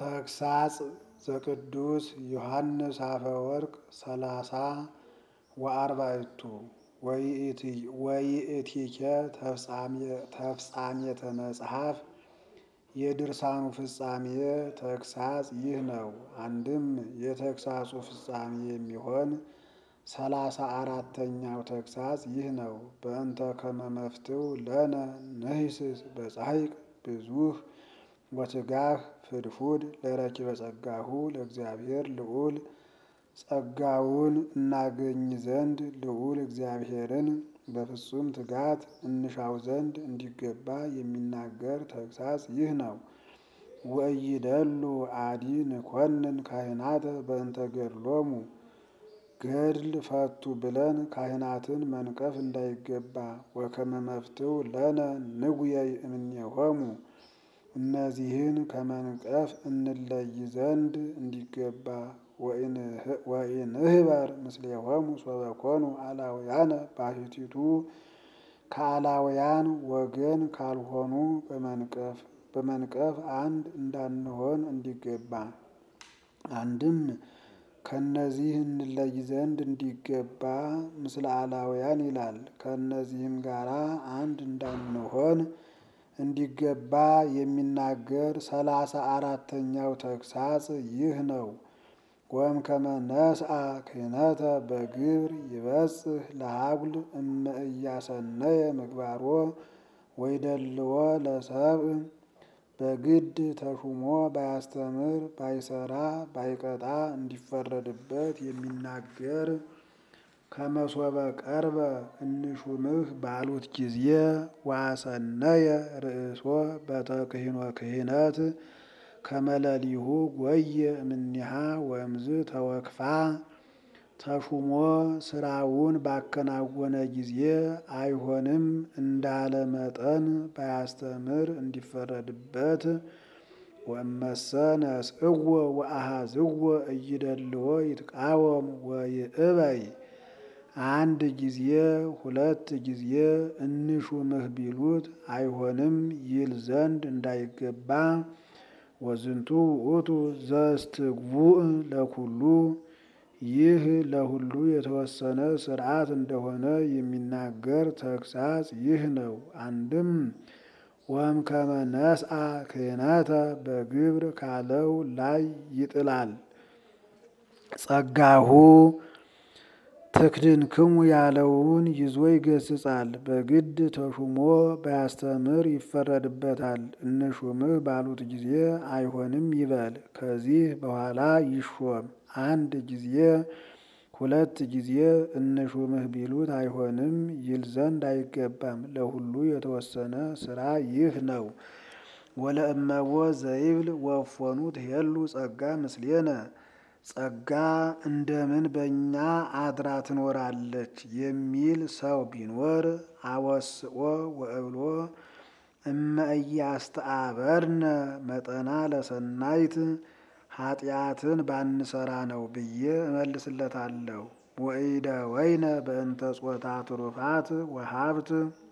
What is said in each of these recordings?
ተግሳጽ ዘቅዱስ ዮሐንስ አፈወርቅ ሰላሳ ወአርባዕቱ ወይእቲኬ ተፍጻሜተ መጽሐፍ የድርሳኑ ፍጻሜ ተግሳጽ ይህ ነው። አንድም የተግሳጹ ፍጻሜ የሚሆን ሰላሳ አራተኛው ተግሳጽ ይህ ነው። በእንተ ከመ መፍትው ለነ ንሂስስ በጻሕቅ ብዙኅ ወትጋህ ፍድፉድ ለረኪበ ጸጋሁ ለእግዚአብሔር ልዑል ጸጋውን እናገኝ ዘንድ ልዑል እግዚአብሔርን በፍጹም ትጋት እንሻው ዘንድ እንዲገባ የሚናገር ተግሳጽ ይህ ነው። ወኢይደሉ አዲ ንኮንን ካህናተ በእንተ ገድሎሙ ገድል ፈቱ ብለን ካህናትን መንቀፍ እንዳይገባ ወከመ መፍትው ለነ ንጉየይ እምኔሆሙ እነዚህን ከመንቀፍ እንለይ ዘንድ እንዲገባ ወኢንህበር ምስሌሆሙ ሶበ ኮኑ አላውያነ ባሕቲቱ ከአላውያን ወገን ካልሆኑ በመንቀፍ በመንቀፍ አንድ እንዳንሆን እንዲገባ አንድም ከእነዚህ እንለይ ዘንድ እንዲገባ ምስለ አላውያን ይላል። ከእነዚህም ጋራ አንድ እንዳንሆን እንዲገባ የሚናገር ሰላሳ አራተኛው ተግሳጽ ይህ ነው። ወም ከመ ነስአ ክህነተ በግብር ይበጽሕ ለሀጉል እመ ኢያሰነየ ምግባሮ ወይደልዎ ለሰብእ በግድ ተሹሞ ባያስተምር ባይሰራ ባይቀጣ እንዲፈረድበት የሚናገር ከመሶበ ቀርበ እንሹምህ ባሉት ጊዜ ዋሰነየ ርእሶ በተክህኖ ክህነት ከመለሊሁ ጎየ እምኔሃ ወእምዝ ተወክፋ ተሹሞ ስራውን ባከናወነ ጊዜ አይሆንም እንዳለ መጠን ባያስተምር እንዲፈረድበት ወእመሰ ነስእዎ ወአሃዝዎ እይደልዎ ይትቃወም ወይእበይ አንድ ጊዜ ሁለት ጊዜ እንሹምህ ቢሉት አይሆንም ይል ዘንድ እንዳይገባ ወዝንቱ ውእቱ ዘእስትግቡእ ለኩሉ ይህ ለሁሉ የተወሰነ ሥርዓት እንደሆነ የሚናገር ተግሳጽ ይህ ነው። አንድም ወም ከመ ነስአ ክህነተ በግብር ካለው ላይ ይጥላል። ጸጋሁ ትክድንክሙ ያለውን ይዞ ይገስጻል። በግድ ተሹሞ ባያስተምር ይፈረድበታል። እንሹምህ ባሉት ጊዜ አይሆንም ይበል። ከዚህ በኋላ ይሾም። አንድ ጊዜ ሁለት ጊዜ እንሹምህ ቢሉት አይሆንም ይል ዘንድ አይገባም። ለሁሉ የተወሰነ ሥራ ይህ ነው። ወለእመዎ ዘይብል ወፎኑ ትሄሉ ጸጋ ምስሌነ ጸጋ እንደምን በእኛ አድራ ትኖራለች የሚል ሰው ቢኖር አወስኦ ወእብሎ እመ ኢያስተአበርነ መጠና ለሰናይት ኃጢአትን ባንሰራ ነው ብዬ እመልስለታለሁ። ወኢደወይነ በእንተ ጾታ ትሩፋት ወሀብት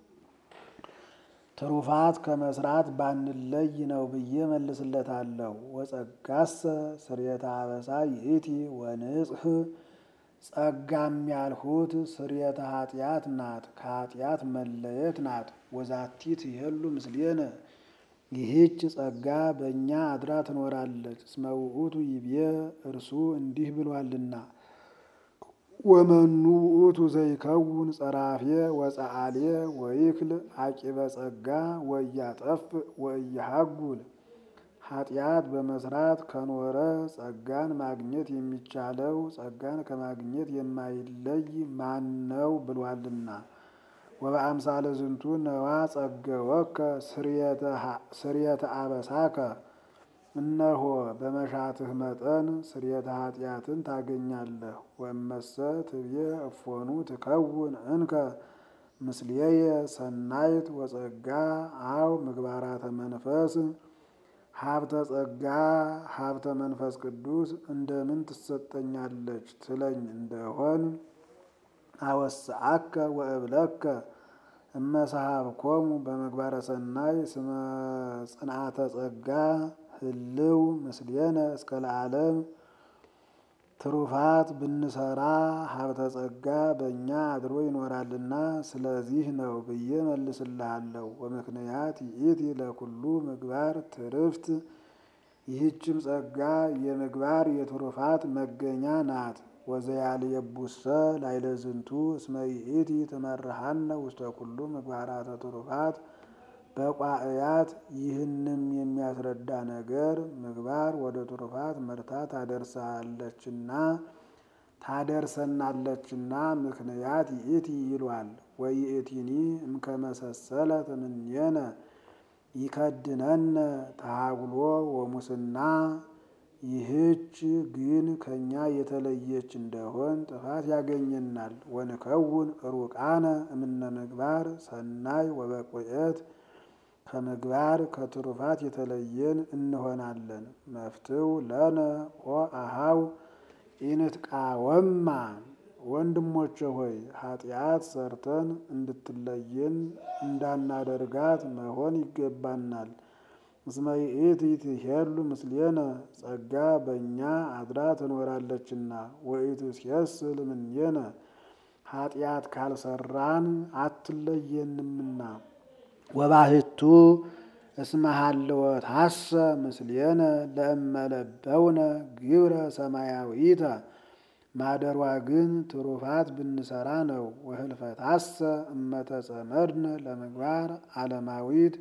ትሩፋት ከመስራት ባንለይ ነው ብዬ እመልስለታለሁ። ወጸጋሰ ስርየተ አበሳ ይእቲ ወንጽህ ጸጋም ያልሁት ስርየተ ኃጢአት ናት፣ ከኃጢአት መለየት ናት። ወዛቲ ትሄሉ ምስሌነ ይህች ጸጋ በእኛ አድራ ትኖራለች። እስመ ውእቱ ይቤ እርሱ እንዲህ ብሏልና ወመኑ ውእቱ ዘይከውን ጸራፌ ወጸአሌ ወይክል አቂበ ጸጋ ወያጠፍ ወያሃጉል ኃጢአት በመስራት ከኖረ ጸጋን ማግኘት የሚቻለው ጸጋን ከማግኘት የማይለይ ማን ነው ብሏልና። ወበአምሳለ ዝንቱ ነዋ ጸገወከ ስርየተ አበሳከ እነሆ በመሻትህ መጠን ስርየተ ኃጢአትን ታገኛለህ። ወእመሰ ትብዬ እፎኑ ትከውን እንከ ምስሌየ ሰናይት ወጸጋ አው ምግባራተ መንፈስ ሀብተ ጸጋ ሀብተ መንፈስ ቅዱስ እንደምን ትሰጠኛለች ትለኝ እንደሆን አወስአከ ወእብለከ እመሰሃብኮሙ በምግባረ ሰናይ ስመ ጽንዓተ ጸጋ ህልው ምስሌነ እስከ ለዓለም ትሩፋት ብንሰራ ሀብተ ጸጋ በእኛ አድሮ ይኖራልና ስለዚህ ነው ብዬ መልስልሃለሁ። ወምክንያት ይእቲ ለኩሉ ምግባር ትርፍት ይህችም ጸጋ የምግባር የትሩፋት መገኛ ናት። ወዘያልየቡሰ ላዕለ ዝንቱ እስመ ይእቲ ትመርሐነ ውስተ ኩሉ ምግባራተ ትሩፋት በቋእያት ይህንም የሚያስረዳ ነገር ምግባር ወደ ትሩፋት መርታ ታደርሳለችና ታደርሰናለችና ምክንያት ይእቲ ይሏል። ወይእቲኒ እምከመሰሰለ ትምኔነ ይከድነነ ተሃጉሎ ወሙስና ይህች ግን ከኛ የተለየች እንደሆን ጥፋት ያገኘናል። ወንከውን ሩቃነ እምነ ምግባር ሰናይ ወበቁኤት ከምግባር ከትሩፋት የተለየን እንሆናለን። መፍትው ለነ ኦ አሃው ኢንትቃወማ ወንድሞቼ ሆይ ኃጢአት ሰርተን እንድትለየን እንዳናደርጋት መሆን ይገባናል። እስመ ይእቲ ትሄሉ ምስሌነ ጸጋ በእኛ አድራ ትኖራለችና ወኢትሴስል እምኔነ ኃጢአት ካልሰራን አትለየንምና። ወባህቱ እስመ ሀልወታሰ ምስሌነ ለእመለበውነ ግብረ ሰማያዊተ ማደሯ ግን ትሩፋት ብንሰራ ነው። ወህልፈታሰ እመተጸመድነ ለምግባር ዓለማዊት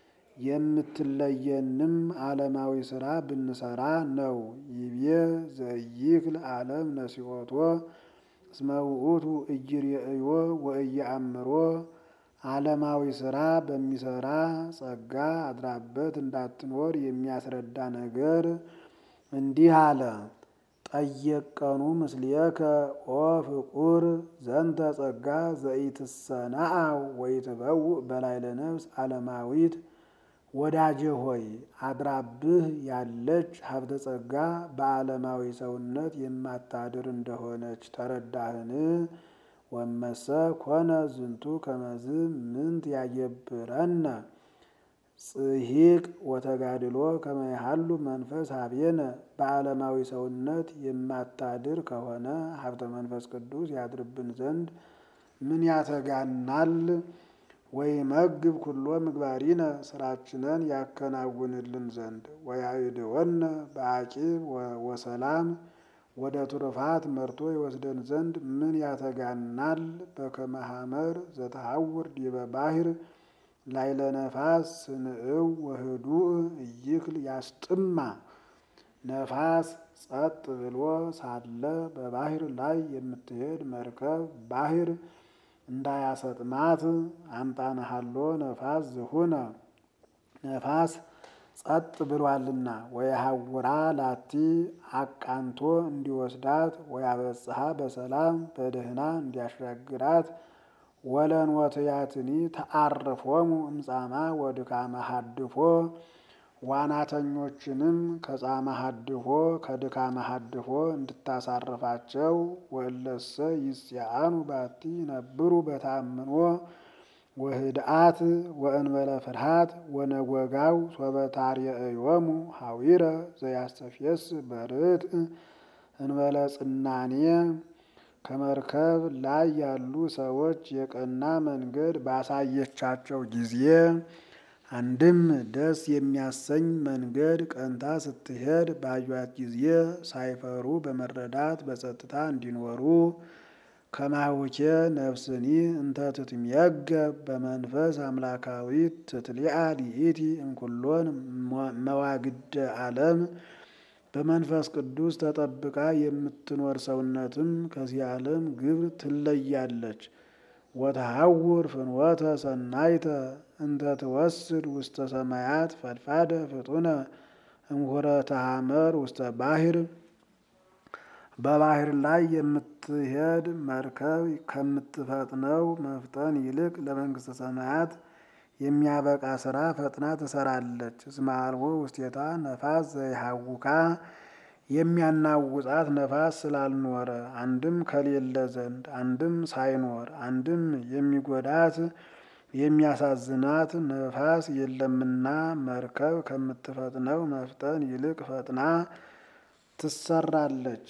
የምትለየንም ዓለማዊ ስራ ብንሰራ ነው። ይቤ ዘይክል ዓለም ነሲኦቶ እስመ ውእቱ ኢይሬእዮ ወኢየአምሮ ዓለማዊ ስራ በሚሰራ ጸጋ አድራበት እንዳትኖር የሚያስረዳ ነገር እንዲህ አለ። ጠየቀኑ ምስሌከ ኦ ፍቁር ዘንተ ጸጋ ዘኢትሰናአው ወኢትበውእ በላዕለ ነፍስ ዓለማዊት ወዳጄ ሆይ አድራብህ ያለች ሀብተ ጸጋ በዓለማዊ ሰውነት የማታድር እንደሆነች ተረዳህን? ወመሰ ኮነ ዝንቱ ከመዝ ምንት ያገብረነ ጽሂቅ ወተጋድሎ ከመያሃሉ መንፈስ ሀቤነ በዓለማዊ ሰውነት የማታድር ከሆነ ሀብተ መንፈስ ቅዱስ ያድርብን ዘንድ ምን ያተጋናል? ወይመግብ ኩሎ ምግባሪነ ስራችንን ያከናውንልን ዘንድ ወያዕድወነ በአቂብ ወሰላም ወደ ትሩፋት መርቶ ይወስደን ዘንድ ምን ያተጋናል? በከመ ሐመር ዘተሐውር ዲበ ባሕር ላዕለ ነፋስ ስንዕው ወህዱእ ኢይክል ያስጥማ ነፋስ ጸጥ ብሎ ሳለ በባሕር ላይ የምትሄድ መርከብ ባሕር እንዳያሰጥማት አምጣነሃሎ ነፋስ ዝሁነ ነፋስ ጸጥ ብሏልና ወየሐውራ ላቲ አቃንቶ እንዲወስዳት ወያበጽሐ በሰላም በደህና እንዲያሻግራት ወለንወትያትኒ ተአርፎሙ እምጻማ ወድካመ ሀድፎ ዋናተኞችንም ከጻማ ሀድፎ ከድካመ ሀድፎ እንድታሳርፋቸው ወለሰ ይስያአኑ ባቲ ነብሩ በታምኖ ወህድአት ወእንበለ ፍርሃት ወነጎጋው ሶበታርየእዮሙ ሀዊረ ዘያስተፍየስ በርትዕ እንበለ ጽናኔ ከመርከብ ላይ ያሉ ሰዎች የቀና መንገድ ባሳየቻቸው ጊዜ አንድም ደስ የሚያሰኝ መንገድ ቀንታ ስትሄድ ባዩት ጊዜ ሳይፈሩ በመረዳት በጸጥታ እንዲኖሩ ከማውኬ ነፍስኒ እንተ ትትምየገብ በመንፈስ አምላካዊት ትትሊአ ሊኢቲ እምኩሎን መዋግደ ዓለም በመንፈስ ቅዱስ ተጠብቃ የምትኖር ሰውነትም ከዚህ ዓለም ግብር ትለያለች። ወተሐውር ፍኖተ ሰናይተ እንተ ትወስድ ውስተ ሰማያት ፈድፋደ ፍጡነ እምሁረተ ሐመር ውስተ ባሕር በባሕር ላይ የምትሄድ መርከብ ከምትፈጥነው መፍጠን ይልቅ ለመንግሥተ ሰማያት የሚያበቃ ስራ ፈጥና ትሰራለች። እስመ አልቦ ውስቴታ ነፋስ ዘይሐውካ የሚያናውጣት ነፋስ ስላልኖረ አንድም ከሌለ ዘንድ አንድም ሳይኖር አንድም የሚጎዳት የሚያሳዝናት ነፋስ የለምና መርከብ ከምትፈጥነው መፍጠን ይልቅ ፈጥና ትሰራለች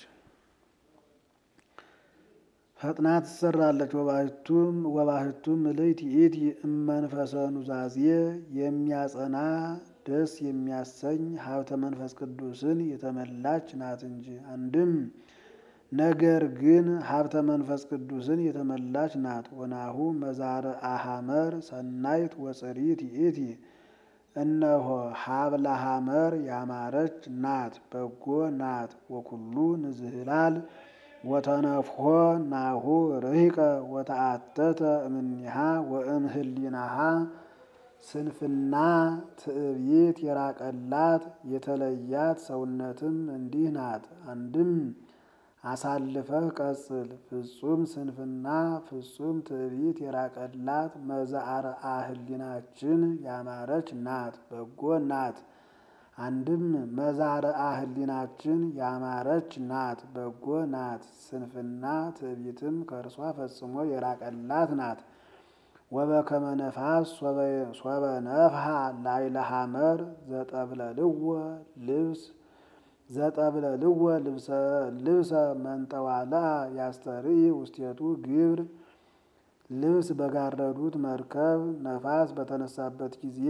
ፈጥና ትሰራለች። ወባሕቱም ወባሕቱም ምልዕት ይእቲ እመንፈሰ ኑዛዜ የሚያጸና ደስ የሚያሰኝ ሀብተ መንፈስ ቅዱስን የተመላች ናት እንጂ። አንድም ነገር ግን ሀብተ መንፈስ ቅዱስን የተመላች ናት። ወናሁ መዛርአ ሐመር ሰናይት ወጽሪት ይእቲ እነሆ ሀብለ ሐመር ያማረች ናት፣ በጎ ናት። ወኩሉ ንዝህላል ወተነፍሖ ናሁ ርሂቀ ወተአተተ እምኔሃ ወእምህሊናሃ ስንፍና ትዕቢት የራቀላት የተለያት ሰውነትም እንዲህ ናት። አንድም አሳልፈህ ቀጽል ፍጹም ስንፍና ፍጹም ትዕቢት የራቀላት መዛርአ ህሊናችን ያማረች ናት፣ በጎ ናት። አንድም መዛርአ ህሊናችን ያማረች ናት፣ በጎ ናት። ስንፍና ትዕቢትም ከእርሷ ፈጽሞ የራቀላት ናት። ወበከመ ነፋስ ሶበ ነፍሐ ላዕለ ሐመር ዘጠብለልዎ ልብስ ዘጠብለልዎ ልብሰ መንጠዋልአ ያስተርኢ ውስቴቱ ግብር ልብስ በጋረዱት መርከብ ነፋስ በተነሳበት ጊዜ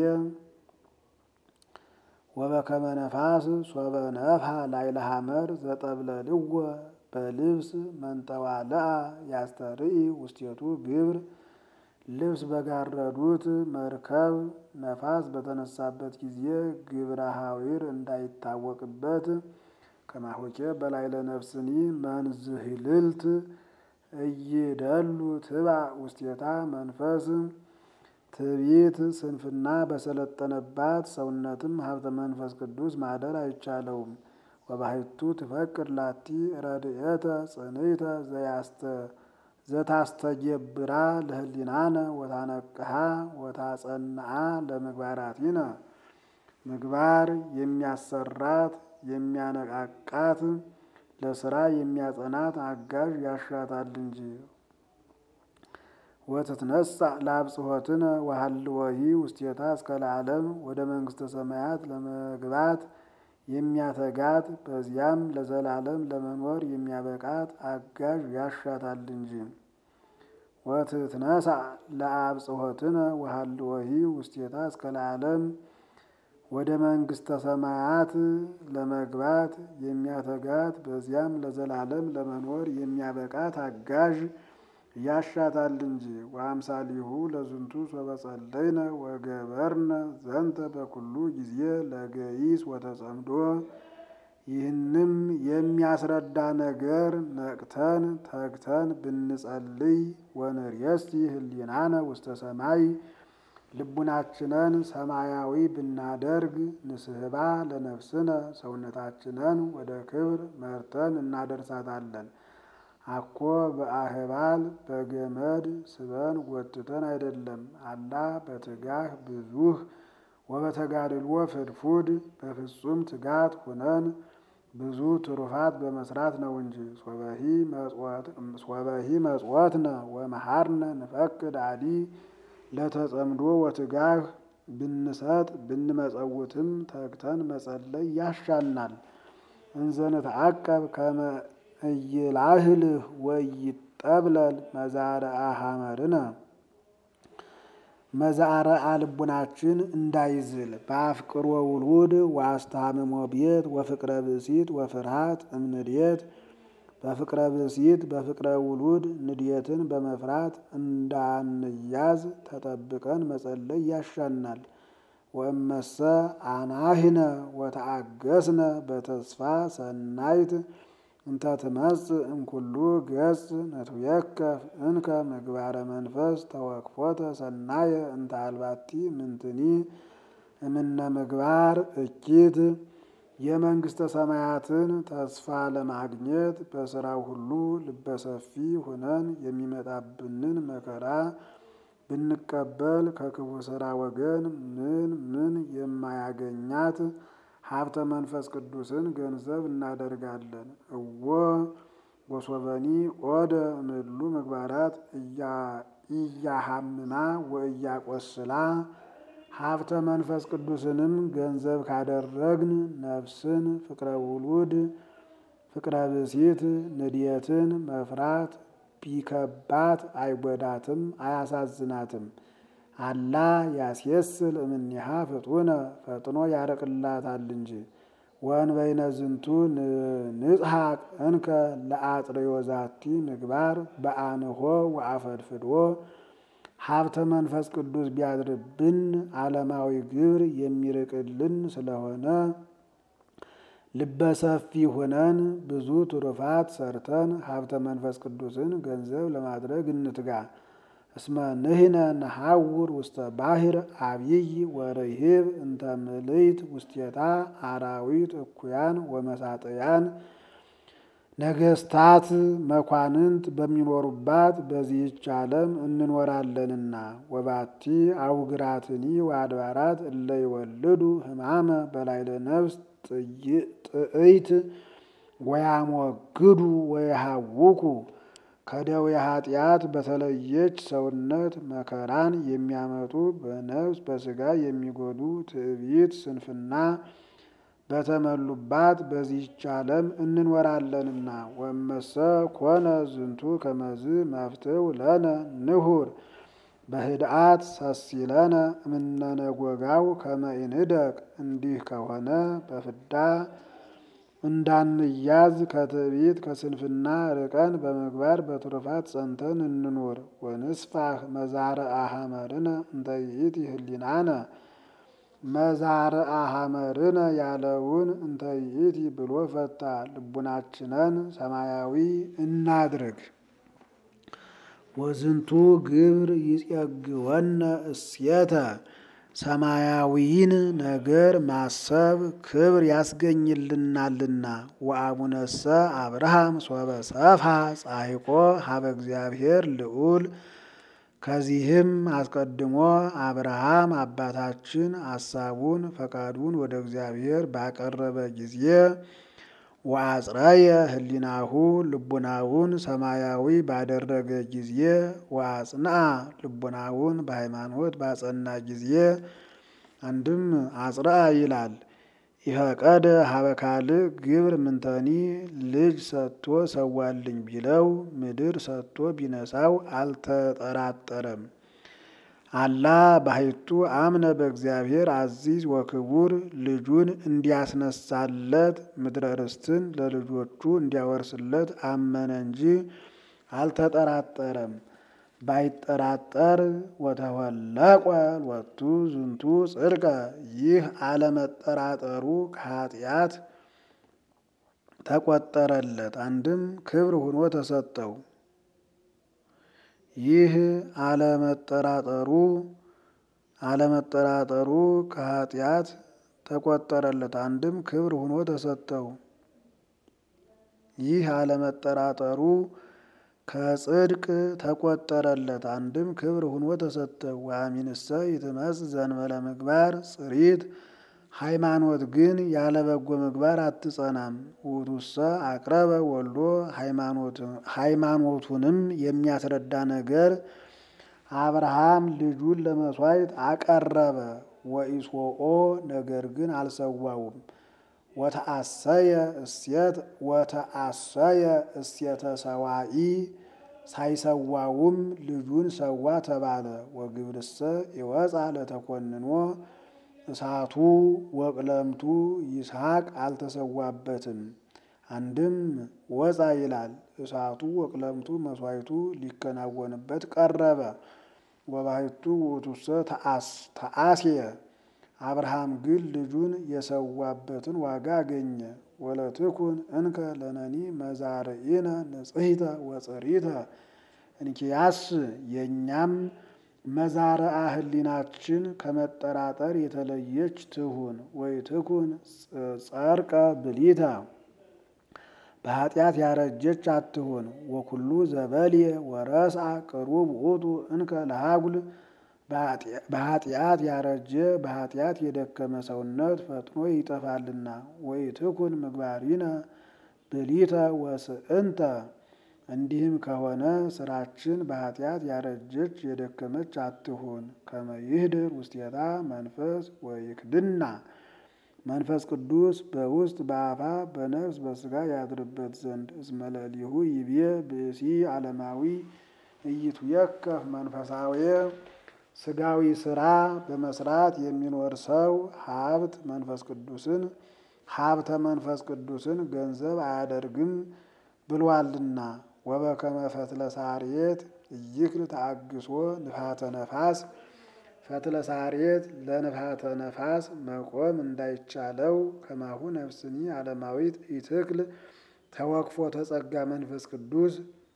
ወበከመ ነፋስ ሶበ ነፍሐ ላዕለ ሐመር ዘጠብለልዎ በልብስ መንጠዋልአ ያስተርኢ ውስቴቱ ግብር ልብስ በጋረዱት መርከብ ነፋስ በተነሳበት ጊዜ ግብረ ሐዊር እንዳይታወቅበት ከማሆኬ በላዕለ ነፍስኒ መንዝህልልት እይደሉ ትባእ ውስቴታ መንፈስ ትዕቢት ስንፍና በሰለጠነባት ሰውነትም ሀብተ መንፈስ ቅዱስ ማደር አይቻለውም። ወባሕቱ ትፈቅድ ላቲ ረድኤተ ጽንዕተ ዘታስተጌብራ ለህሊናነ ወታነቅሃ ወታጸንዓ ለምግባራቲነ ምግባር የሚያሰራት የሚያነቃቃት ለስራ የሚያጸናት አጋዥ ያሻታል እንጂ። ወትትነሣ ለአብጽሖትነ ወሀልወሂ ውስቴታ እስከ ለዓለም ወደ መንግሥተ ሰማያት ለመግባት የሚያተጋት በዚያም ለዘላለም ለመኖር የሚያበቃት አጋዥ ያሻታል እንጂ። ወትትነሣ ለአብጽሖትነ ወሀልወሂ ውስቴታ እስከ ለዓለም ወደ መንግሥተ ሰማያት ለመግባት የሚያተጋት በዚያም ለዘላለም ለመኖር የሚያበቃት አጋዥ ያሻታል እንጂ። ወአምሳሊሁ ለዝንቱ ሶበ ጸለይነ ወገበርነ ዘንተ በኩሉ ጊዜ ለገይስ ወተጸምዶ። ይህንም የሚያስረዳ ነገር ነቅተን ተግተን ብንጸልይ ወንርእየሲ ህሊናነ ውስተ ሰማይ ልቡናችንን ሰማያዊ ብናደርግ ንስሕባ ለነፍስነ ሰውነታችንን ወደ ክብር መርተን እናደርሳታለን። አኮ በአህባል በገመድ ስበን ጎትተን አይደለም። አላ በትጋህ ብዙህ ወበተጋድልዎ ፍድፉድ በፍጹም ትጋት ሁነን ብዙ ትሩፋት በመስራት ነው እንጂ። ሶበሂ መጽወትነ ወመሃርነ ንፈቅድ አዲ ለተጸምዶ ወትጋህ ብንሰጥ ብንመጸውትም ተግተን መጸለይ ያሻናል። እንዘንትዐቀብ ከመ ኢይላህልህ ወኢይጠብለል መዛርአ ሐመርነ መዛርአ ልቡናችን እንዳይዝል በአፍቅሮ ውሉድ ወአስተሃምሞ ቤት ወፍቅረ ብእሲት ወፍርሃት እምንድየት በፍቅረ ብእሲት በፍቅረ ውሉድ ንድየትን በመፍራት እንዳንያዝ ተጠብቀን መጸለይ ያሻናል። ወእመሰ አናህነ ወተአገስነ በተስፋ ሰናይት እንተ ትመጽእ እምኩሉ ገጽ ነትውየከፍ እንከ ምግባረ መንፈስ ተወክፎተ ሰናየ እንተ አልባቲ ምንትኒ እምነ ምግባር እኪት የመንግሥተ ሰማያትን ተስፋ ለማግኘት በስራው ሁሉ ልበሰፊ ሁነን የሚመጣብንን መከራ ብንቀበል ከክፉ ስራ ወገን ምን ምን የማያገኛት ሀብተ መንፈስ ቅዱስን ገንዘብ እናደርጋለን። እወ ወሶበኒ ኦደ እምእሉ ምግባራት እያሃምማ ወእያቆስላ ሀብተ መንፈስ ቅዱስንም ገንዘብ ካደረግን ነፍስን ፍቅረ ውሉድ ፍቅረ ብሲት ንድየትን መፍራት ቢከባት አይጎዳትም አያሳዝናትም። አላ ያስየስል እምኔሃ ፍጡነ ፈጥኖ ያረቅላታል እንጂ ወእንበይነ ዝንቱ ንጽሐቅ እንከ ለአጥርዮ ዛቲ ምግባር በአንሆ ወአፈድፍዶ ሀብተ መንፈስ ቅዱስ ቢያድርብን ዓለማዊ ግብር የሚርቅልን ስለሆነ ልበሰፊ ሆነን ብዙ ትሩፋት ሰርተን ሀብተ መንፈስ ቅዱስን ገንዘብ ለማድረግ እንትጋ። እስመ ንሕነ ነሐውር ውስተ ባሕር አብይ ወርሂብ እንተ ምልዕት ውስቴታ አራዊት እኩያን ወመሳጥያን ነገስታት መኳንንት በሚኖሩባት በዚህች ዓለም እንኖራለንና ወባቲ አውግራትኒ ወአድባራት እለ ይወልዱ ሕማመ በላይለ ነፍስ ጥዕይት ወያሞግዱ ወየሃውኩ ከደዌ ኃጢአት በተለየች ሰውነት መከራን የሚያመጡ በነፍስ በስጋ የሚጎዱ ትዕቢት፣ ስንፍና በተመሉባት በዚህች ዓለም እንኖራለንና ወመሰ ኮነ ዝንቱ ከመዝ መፍትው ለነ ንሁር በህድአት ሰሲለነ እምነነጎጋው ከመኢንደቅ እንዲህ ከሆነ በፍዳ እንዳንያዝ ከትዕቢት ከስንፍና ርቀን በምግባር በትሩፋት ጸንተን እንኑር። ወንስፋህ መዛርአ ሐመርነ እንተ ይእቲ ህሊናነ መዛርአ ሐመርነ ያለውን እንተ ይእቲ ብሎ ፈታ። ልቡናችንን ሰማያዊ እናድርግ። ወዝንቱ ግብር ይጼግወነ እሴተ ሰማያዊን ነገር ማሰብ ክብር ያስገኝልናልና። ወአቡነሰ አብርሃም ሶበ ሰፍሐ ጻሒቆ ሀበ እግዚአብሔር ልዑል። ከዚህም አስቀድሞ አብርሃም አባታችን ሐሳቡን ፈቃዱን ወደ እግዚአብሔር ባቀረበ ጊዜ ወአጽረየ ህሊናሁ ልቡናውን ሰማያዊ ባደረገ ጊዜ ወአጽንአ ልቡናውን በሃይማኖት ባጸና ጊዜ አንድም አጽርአ ይላል። ኢፈቀደ ሀበ ካልእ ግብር ምንተኒ ልጅ ሰጥቶ ሰዋልኝ ቢለው ምድር ሰጥቶ ቢነሳው አልተጠራጠረም። አላ ባሕቱ አምነ በእግዚአብሔር አዚዝ ወክቡር ልጁን እንዲያስነሳለት ምድረ ርስትን ለልጆቹ እንዲያወርስለት አመነ እንጂ አልተጠራጠረም። ባይጠራጠር ወተወለቆ ሎቱ ዝንቱ ጽድቀ ይህ አለመጠራጠሩ ከኃጢአት ተቆጠረለት፣ አንድም ክብር ሆኖ ተሰጠው። ይህ አለመጠራጠሩ አለመጠራጠሩ ከኃጢአት ተቆጠረለት፣ አንድም ክብር ሆኖ ተሰጠው። ይህ አለመጠራጠሩ ከጽድቅ ተቆጠረለት፣ አንድም ክብር ሆኖ ተሰጠው። ወአሚንሰ ይትመጽእ ዘእንበለ ምግባር ጽሪት ሃይማኖት ግን ያለ በጎ ምግባር አትጸናም። ውእቱሰ አቅረበ ወልዶ ሃይማኖቱንም የሚያስረዳ ነገር አብርሃም ልጁን ለመሥዋዕት አቀረበ። ወኢሶኦ ነገር ግን አልሰዋውም። ወተአሰየ እሴት ወተአሰየ እሴተ ሰዋኢ ሳይሰዋውም ልጁን ሰዋ ተባለ። ወግብርሰ ይወፃ ለተኮንኖ እሳቱ ወቅለምቱ ይስሐቅ አልተሰዋበትም። አንድም ወፃ ይላል። እሳቱ ወቅለምቱ መስዋዕቱ ሊከናወንበት ቀረበ። ወባሕቱ ውእቱሰ ተአስየ አብርሃም ግን ልጁን የሰዋበትን ዋጋ አገኘ። ወለትኩን እንከ ለነኒ መዛርኢነ ንጽሕተ ወጽሪተ እንኪያስ የእኛም መዛርአ ህሊናችን ከመጠራጠር የተለየች ትሁን። ወይትኩን ጸርቀ ብሊተ በኃጢአት ያረጀች አትሁን። ወኩሉ ዘበልየ ወረስአ ቅሩብ ውእቱ እንከ ለሃጉል በኃጢአት ያረጀ በኃጢአት የደከመ ሰውነት ፈጥኖ ይጠፋልና። ወይትኩን ምግባሪነ ብሊተ ወስእንተ እንዲህም ከሆነ ስራችን በኃጢአት ያረጀች የደከመች አትሁን። ከመ ይህድር ውስቴታ መንፈስ ወይክድና መንፈስ ቅዱስ በውስጥ በአፋ በነፍስ በስጋ ያድርበት ዘንድ እስመ ለሊሁ ይቤ ብእሲ ዓለማዊ ኢይትዌከፍ መንፈሳዊ ስጋዊ ስራ በመስራት የሚኖር ሰው ሀብት መንፈስ ቅዱስን ሀብተ መንፈስ ቅዱስን ገንዘብ አያደርግም ብሏልና። ወበከመ ፈትለ ሳርየት ኢይክል ተአግሶ ንፋተ ነፋስ ፈትለ ሳርየት ለንፋተ ነፋስ መቆም እንዳይቻለው ከማሁ ነፍስኒ ዓለማዊት ኢትክል ተወክፎ ተጸጋ መንፈስ ቅዱስ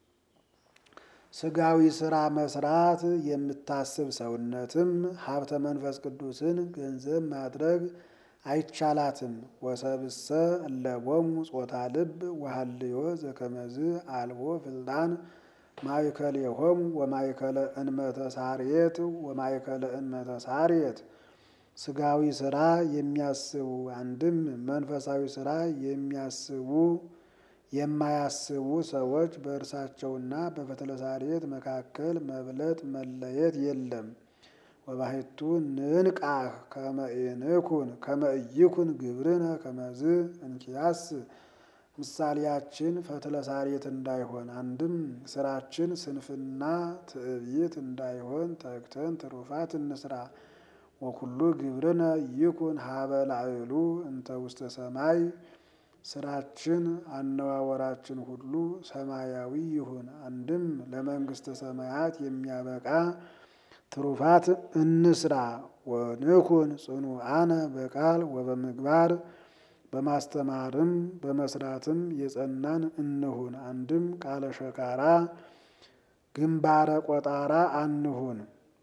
ስጋዊ ስራ መስራት የምታስብ ሰውነትም ሀብተ መንፈስ ቅዱስን ገንዘብ ማድረግ አይቻላትም። ወሰብሰ እለቦሙ ጾታ ልብ ወሃልዮ ዘከመዝ አልቦ ፍልጣን ማእከሌሆሙ ወማእከለ እንመተ ሳርየት ወማእከለ እንመተ ሳርየት ስጋዊ ስራ የሚያስቡ አንድም መንፈሳዊ ስራ የሚያስቡ የማያስቡ ሰዎች በእርሳቸውና በፈትለ ሳርየት መካከል መብለጥ መለየት የለም። ወባሕቱ ንንቃህ ከመ ኢንኩን ከመ ኢይኩን ግብርነ ከመዝ እንኪያስ ምሳሌያችን ፈትለ ሳርየት እንዳይሆን አንድም ስራችን ስንፍና ትዕቢት እንዳይሆን ተግተን ትሩፋት እንስራ። ወኩሉ ግብርነ ይኩን ሀበ ላዕሉ እንተ ውስተ ሰማይ ስራችን አነዋወራችን ሁሉ ሰማያዊ ይሁን። አንድም ለመንግስተ ሰማያት የሚያበቃ ትሩፋት እንስራ። ወንኩን ጽኑዓነ በቃል ወበምግባር በማስተማርም በመስራትም የጸናን እንሁን። አንድም ቃለ ሸካራ ግንባረ ቆጣራ አንሁን።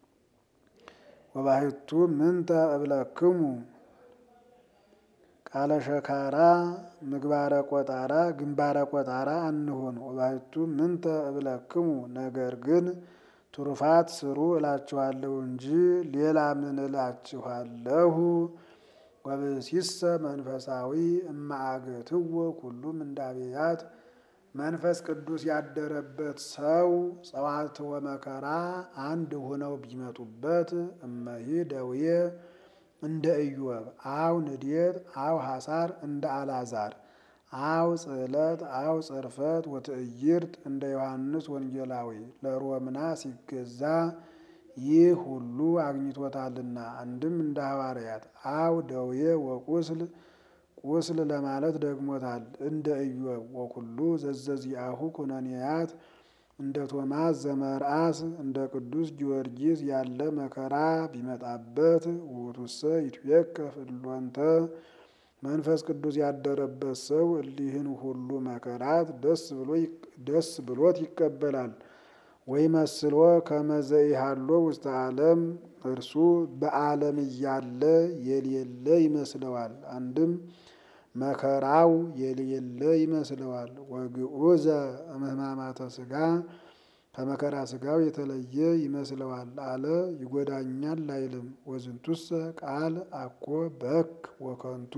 ወባሕቱ ምንተ እብለክሙ ቃለ ሸካራ ምግባረ ቆጣራ ግንባረ ቆጣራ አንሁን። ወባሕቱ ምንተ እብለክሙ ነገር ግን ትሩፋት ስሩ እላችኋለሁ እንጂ ሌላ ምን እላችኋለሁ? ወብእሲሰ መንፈሳዊ እማአገትዎ ኩሉም እንዳብያት መንፈስ ቅዱስ ያደረበት ሰው ጸዋትወ መከራ አንድ ሆነው ቢመጡበት እመሂ ደውዬ እንደ ኢዮብ አው ንዴት አው ሐሳር እንደ አልዓዛር አው ጽዕለት አው ጽርፈት ወትዕይርት እንደ ዮሐንስ ወንጌላዊ ለሮምና ሲገዛ ይህ ሁሉ አግኝቶታልና። አንድም እንደ ሐዋርያት አው ደዌ ወቁስል ቁስል ለማለት ደግሞታል እንደ ኢዮብ ወኩሉ ዘዘዚአሁ ኩነኔያት እንደ ቶማስ ዘመርአስ እንደ ቅዱስ ጊዮርጊስ ያለ መከራ ቢመጣበት ውእቱሰ ይትዌከፍ እሎንተ መንፈስ ቅዱስ ያደረበት ሰው እሊህን ሁሉ መከራት ደስ ብሎት ይቀበላል። ወይ መስሎ ከመዘኢሃሎ ውስተ ዓለም እርሱ በዓለም እያለ የሌለ ይመስለዋል። አንድም መከራው የሌለ ይመስለዋል። ወግዑዘ እምህማማተ ሥጋ ከመከራ ሥጋው የተለየ ይመስለዋል አለ ይጎዳኛል አይልም። ወዝንቱሰ ቃል አኮ በክ ወከንቱ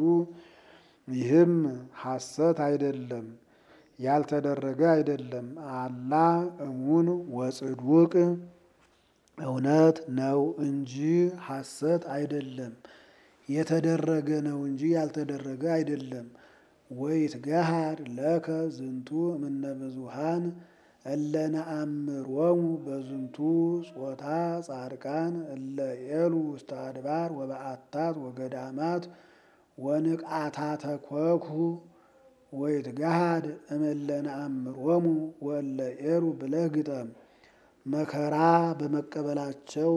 ይህም ሐሰት አይደለም ያልተደረገ አይደለም። አላ እሙን ወጽድውቅ እውነት ነው እንጂ ሐሰት አይደለም። የተደረገ ነው እንጂ ያልተደረገ አይደለም። ወይትገሃድ ለከ ዝንቱ እምነ ብዙኃን እለ ነአምሮሙ በዝንቱ ጾታ ጻድቃን እለ ኤሉ ውስተ አድባር ወበዓታት ወገዳማት ወንቃታተ ኮኩ ወይትገሃድ እምእለ ነአምሮሙ ወእለ ኤሉ ብለህ ግጠም። መከራ በመቀበላቸው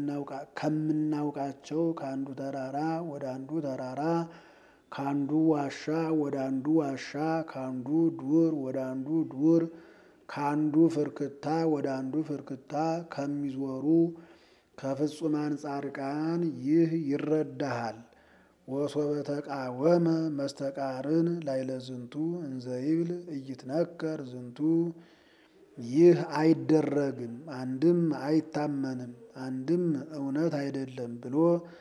ከምናውቃቸው ከአንዱ ተራራ ወደ አንዱ ተራራ ከአንዱ ዋሻ ወደ አንዱ ዋሻ ከአንዱ ዱር ወደ አንዱ ዱር ከአንዱ ፍርክታ ወደ አንዱ ፍርክታ ከሚዞሩ ከፍጹማን ጻድቃን ይህ ይረዳሃል። ወሶበ ተቃወመ መስተቃርን ላይለ ዝንቱ እንዘይብል እይትነከር ዝንቱ ይህ አይደረግም፣ አንድም አይታመንም፣ አንድም እውነት አይደለም ብሎ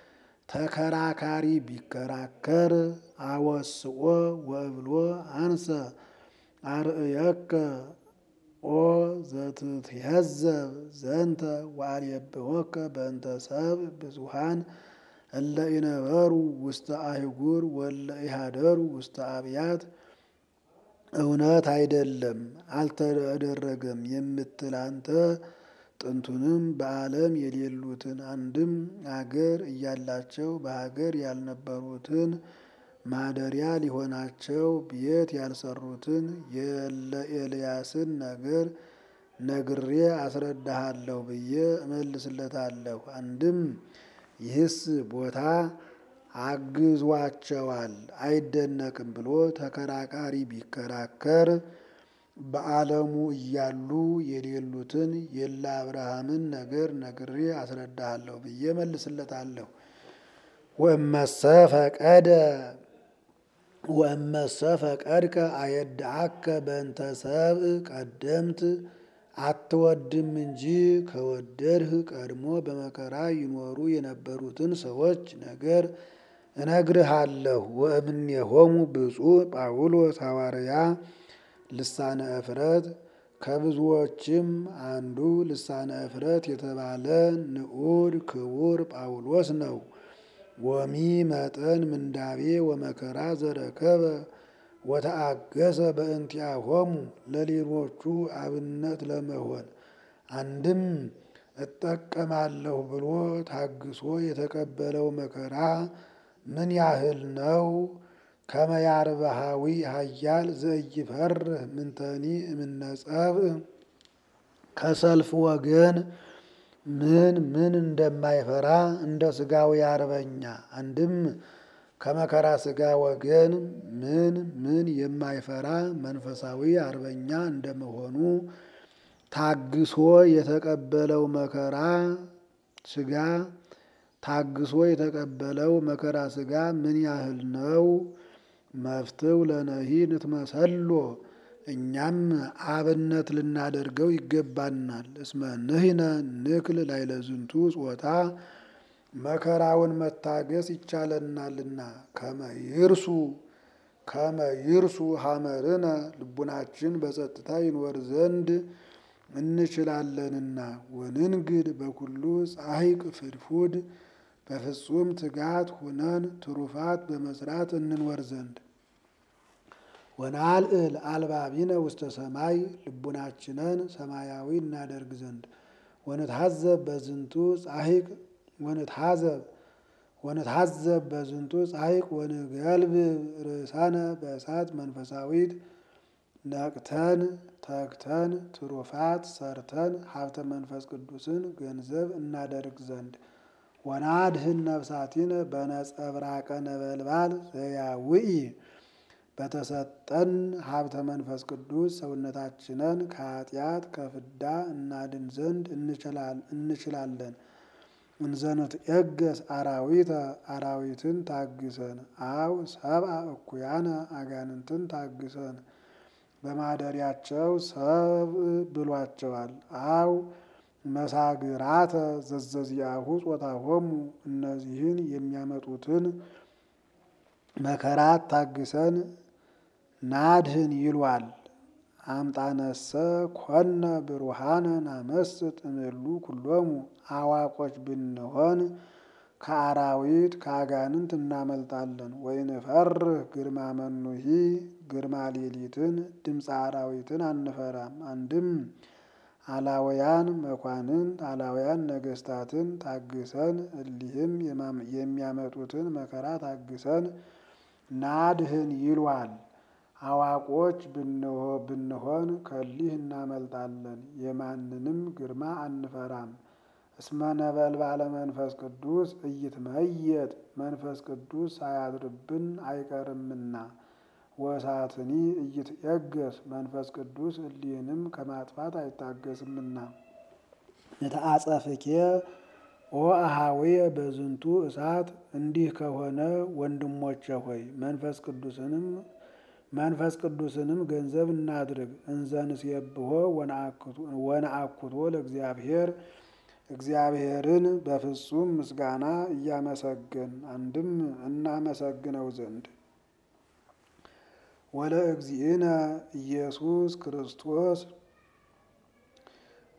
ተከራካሪ ቢከራከር አወስኦ ወእብሎ አንሰ አርእየከ ኦ ዘትትሄዘብ ዘንተ ወአልየብወከ በእንተ ሰብእ ብዙኃን እለ ኢነበሩ ውስተ አህጉር ወለ ኢሃደሩ ውስተ አብያት እውነት አይደለም አልተደረገም የምትል አንተ ጥንቱንም በዓለም የሌሉትን አንድም አገር እያላቸው በሀገር ያልነበሩትን ማደሪያ ሊሆናቸው ቤት ያልሰሩትን የለ ኤልያስን ነገር ነግሬ አስረዳሃለሁ ብዬ እመልስለታለሁ። አንድም ይህስ ቦታ አግዟቸዋል አይደነቅም ብሎ ተከራካሪ ቢከራከር በዓለሙ እያሉ የሌሉትን የለ አብርሃምን ነገር ነግሬ አስረዳሃለሁ ብዬ መልስለታለሁ። ወእመሰ ፈቀደ ወእመሰ ፈቀድከ አየድአከ በእንተ ሰብእ ቀደምት አትወድም እንጂ ከወደድህ ቀድሞ በመከራ ይኖሩ የነበሩትን ሰዎች ነገር እነግርሃለሁ። ወእምኔሆሙ ብፁዕ ጳውሎስ ሐዋርያ ልሳነ እፍረት ከብዙዎችም አንዱ ልሳነ እፍረት የተባለ ንዑድ ክቡር ጳውሎስ ነው። ወሚ መጠን ምንዳቤ ወመከራ ዘረከበ ወተአገሰ በእንቲአሆሙ ለሌሎቹ አብነት ለመሆን አንድም እጠቀማለሁ ብሎ ታግሶ የተቀበለው መከራ ምን ያህል ነው? ከመያርበሃዊ ኃያል ዘኢይፈርህ ምንተኒ እምነጸብእ ከሰልፍ ወገን ምን ምን እንደማይፈራ እንደ ስጋዊ አርበኛ አንድም ከመከራ ስጋ ወገን ምን ምን የማይፈራ መንፈሳዊ አርበኛ እንደመሆኑ ታግሶ የተቀበለው መከራ ስጋ ታግሶ የተቀበለው መከራ ስጋ ምን ያህል ነው? መፍትው ለነሂ ንትመሰሎ እኛም አብነት ልናደርገው ይገባናል። እስመ ንሕነ ንክል ላዕለ ዝንቱ ጾታ መከራውን መታገስ ይቻለናልና ከመ ይርሱ ከመ ይርሱ ሐመርነ ልቡናችን በጸጥታ ይኖር ዘንድ እንችላለንና ወንንግድ በኩሉ ጻሂቅ ፍድፉድ በፍጹም ትጋት ሁነን ትሩፋት በመስራት እንኖር ዘንድ ወናልዕል አልባቢነ ውስተ ሰማይ ልቡናችንን ሰማያዊ እናደርግ ዘንድ ወንትሐዘብ በዝንቱ ጻሂቅ ወንትሐዘብ ወንትሐዘብ በዝንቱ ጻሂቅ ወንገልብ ርእሳነ በእሳት መንፈሳዊት ነቅተን ተግተን ትሩፋት ሰርተን ሀብተ መንፈስ ቅዱስን ገንዘብ እናደርግ ዘንድ ወናድህን ነፍሳቲነ በነጸብራቀ ነበልባል ዘያውኢ በተሰጠን ሀብተ መንፈስ ቅዱስ ሰውነታችንን ከኃጢአት ከፍዳ እናድን ዘንድ እንችላለን። እንዘነት የገስ አራዊተ አራዊትን ታግሰን አው ሰብአ እኩያነ አጋንንትን ታግሰን በማደሪያቸው ሰብ ብሏቸዋል። አው መሳግራተ ዘዘዚያሁ ጾታሆሙ እነዚህን የሚያመጡትን መከራት ታግሰን ናድህን ይሏል። አምጣነሰ ኮነ ብሩሃነ ናመስጥ እምሉ ኩሎሙ አዋቆች ብንሆን ከአራዊት ከአጋንንት እናመልጣለን። ወይንፈርህ ግርማ መኑሂ ግርማ ሌሊትን ድምፀ አራዊትን አንፈራም። አንድም አላውያን መኳንንት አላውያን ነገስታትን ታግሰን እሊህም የሚያመጡትን መከራ ታግሰን ናድህን ይሏል። አዋቆች ብንሆን ከሊህ እናመልጣለን፣ የማንንም ግርማ አንፈራም። እስመ ነበልባለ መንፈስ ቅዱስ እይትመየጥ መንፈስ ቅዱስ ሳያድርብን አይቀርምና ወሳትኒ እይትየገስ መንፈስ ቅዱስ እሊህንም ከማጥፋት አይታገስምና የተአጸፍኬ ኦ አሃዌየ በዝንቱ እሳት እንዲህ ከሆነ ወንድሞቼ ሆይ መንፈስ ቅዱስንም መንፈስ ቅዱስንም ገንዘብ እናድርግ። እንዘንሴብሖ ወነአኩቶ ለእግዚአብሔር እግዚአብሔርን በፍጹም ምስጋና እያመሰገን አንድም እናመሰግነው ዘንድ ወለ እግዚእነ ኢየሱስ ክርስቶስ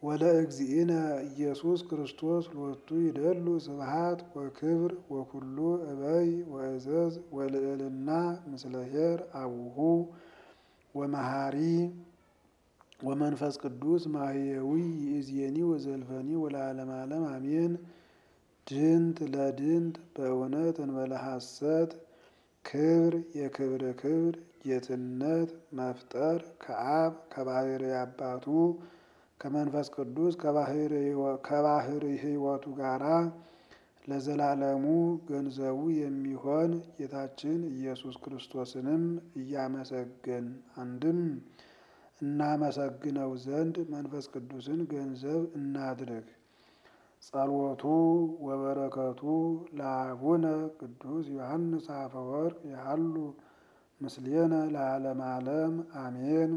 ወለእግዚእነ ኢየሱስ ክርስቶስ ሎቱ ይደሉ ስብሐት ወክብር ወኩሉ እበይ ወእዘዝ ወልዕልና ምስለ ኄር አቡሁ ወመሃሪ ወመንፈስ ቅዱስ ማህየዊ ይእዜኒ ወዘልፈኒ ወለዓለመ ዓለም አሜን። ድንት ለድንት በእውነት እንበለ ሐሰት ክብር የክብር ክብር ጌትነት መፍጠር ከአብ ከባህሪ አባቱ ከመንፈስ ቅዱስ ከባህሪ ሕይወቱ ጋራ ለዘላለሙ ገንዘቡ የሚሆን ጌታችን ኢየሱስ ክርስቶስንም እያመሰገን አንድም እናመሰግነው ዘንድ መንፈስ ቅዱስን ገንዘብ እናድርግ። ጸሎቱ ወበረከቱ ለአቡነ ቅዱስ ዮሐንስ አፈወርቅ ያሉ ምስሌነ ለዓለም ዓለም አሜን።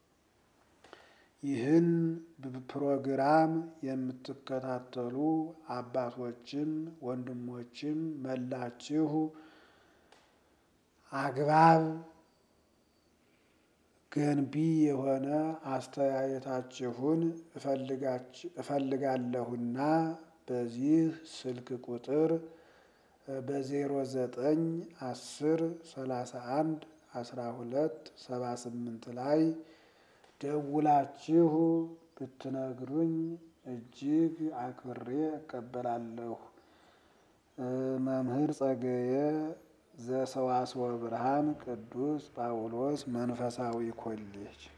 ይህን ፕሮግራም የምትከታተሉ አባቶችም ወንድሞችም መላችሁ አግባብ ገንቢ የሆነ አስተያየታችሁን እፈልጋለሁና በዚህ ስልክ ቁጥር በዜሮ ዘጠኝ አስር ሰላሳ አንድ አስራ ሁለት ሰባ ስምንት ላይ ደውላችሁ ብትነግሩኝ እጅግ አክብሬ እቀበላለሁ። መምህር ጸገየ ዘሰዋስወ ብርሃን ቅዱስ ጳውሎስ መንፈሳዊ ኮሌጅ